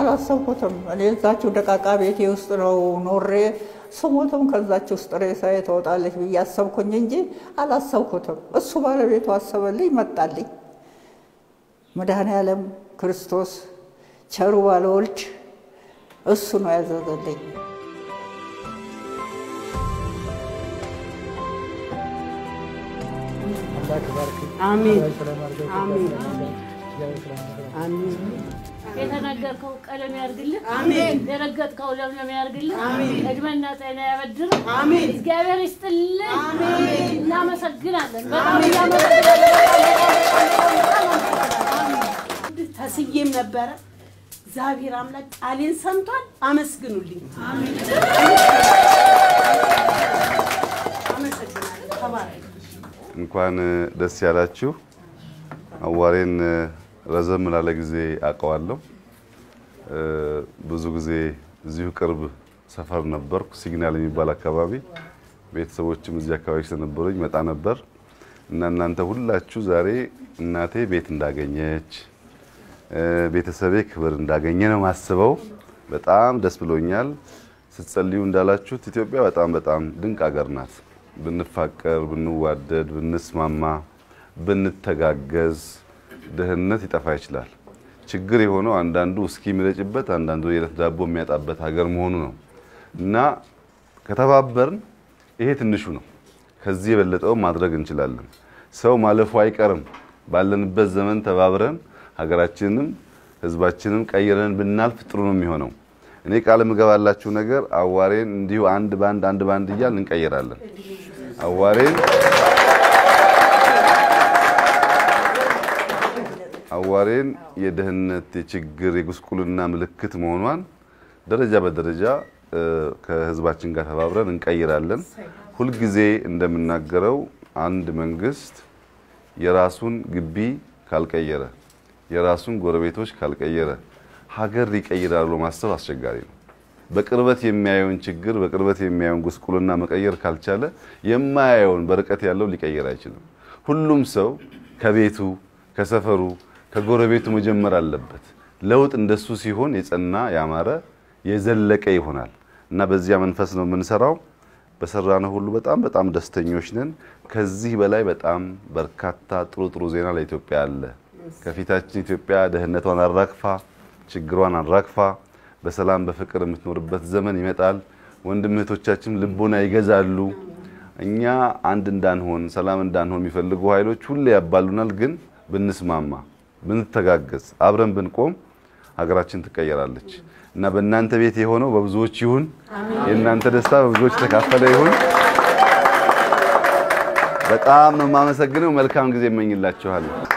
አላሰብኩትም። እኔ እዛችሁ ደቃቃ ቤቴ ውስጥ ነው ኖሬ ስሞትም ከዛች ውስጥ ሬሳዬ ትወጣለች ብዬ አሰብኩኝ እንጂ አላሰብኩትም። እሱ ባለቤቱ አሰበልኝ፣ መጣልኝ። መድኃኔ ዓለም ክርስቶስ ቸሩ ባለወልድ እሱ ነው ያዘዘልኝ። አሜን አሜን አሜን የተነገርከው ቀለም ያርግልህ። አሜን። የረገጥከው ለምለም ያርግልህ። አሜን። እድሜና ጤና ያበድር። አሜን። እግዚአብሔር ይስጥልን። አሜን። እናመሰግናለን። በጣም እናመሰግናለን። ተስዬም ነበረ። እግዚአብሔር አምላክ ቃሌን ሰምቷል። አመስግኑልኝ። አመሰግናለሁ። ተባረክ። እንኳን ደስ ያላችሁ። አዋሬን ረዘም ላለ ጊዜ አውቀዋለሁ። ብዙ ጊዜ እዚሁ ቅርብ ሰፈር ነበርኩ፣ ሲግናል የሚባል አካባቢ። ቤተሰቦችም እዚህ አካባቢ ስለነበሩኝ መጣ ነበር እና እናንተ ሁላችሁ ዛሬ እናቴ ቤት እንዳገኘች ቤተሰቤ ክብር እንዳገኘ ነው ማስበው። በጣም ደስ ብሎኛል። ስትጸልዩ እንዳላችሁት ኢትዮጵያ በጣም በጣም ድንቅ ሀገር ናት። ብንፋቀር፣ ብንዋደድ፣ ብንስማማ፣ ብንተጋገዝ ድህነት ይጠፋ ይችላል። ችግር የሆነው አንዳንዱ እስኪ የሚረጭበት አንዳንዱ የዕለት ዳቦ የሚያጣበት ሀገር መሆኑ ነው እና ከተባበርን ይሄ ትንሹ ነው። ከዚህ የበለጠው ማድረግ እንችላለን። ሰው ማለፉ አይቀርም። ባለንበት ዘመን ተባብረን ሀገራችንንም ሕዝባችንን ቀይረን ብናልፍ ጥሩ ነው የሚሆነው። እኔ ቃል የምገባላችሁ ነገር አዋሬን እንዲሁ አንድ ባንድ አንድ ባንድ እያል እንቀይራለን። አዋሬን አዋሬን የድህነት የችግር የጉስቁልና ምልክት መሆኗን ደረጃ በደረጃ ከህዝባችን ጋር ተባብረን እንቀይራለን። ሁልጊዜ እንደምናገረው አንድ መንግስት የራሱን ግቢ ካልቀየረ፣ የራሱን ጎረቤቶች ካልቀየረ ሀገር ይቀይራል ብሎ ማሰብ አስቸጋሪ ነው። በቅርበት የሚያየውን ችግር በቅርበት የሚያየውን ጉስቁልና መቀየር ካልቻለ የማያየውን በርቀት ያለው ሊቀየር አይችልም። ሁሉም ሰው ከቤቱ ከሰፈሩ ከጎረቤቱ መጀመር አለበት። ለውጥ እንደሱ ሲሆን የጸና ያማረ የዘለቀ ይሆናል እና በዚያ መንፈስ ነው የምንሰራው። በሰራነው ሁሉ በጣም በጣም ደስተኞች ነን። ከዚህ በላይ በጣም በርካታ ጥሩ ጥሩ ዜና ለኢትዮጵያ አለ። ከፊታችን ኢትዮጵያ ደህንነቷን አራግፋ ችግሯን አራግፋ በሰላም በፍቅር የምትኖርበት ዘመን ይመጣል። ወንድም እህቶቻችን ልቦና ይገዛሉ። እኛ አንድ እንዳንሆን ሰላም እንዳንሆን የሚፈልጉ ኃይሎች ሁሌ ያባሉናል። ግን ብንስማማ፣ ብንተጋገዝ፣ አብረን ብንቆም ሀገራችን ትቀየራለች እና በእናንተ ቤት የሆነው በብዙዎች ይሁን። የእናንተ ደስታ በብዙዎች የተካፈለ ይሁን። በጣም ነው የማመሰግነው። መልካም ጊዜ እመኝላችኋለሁ።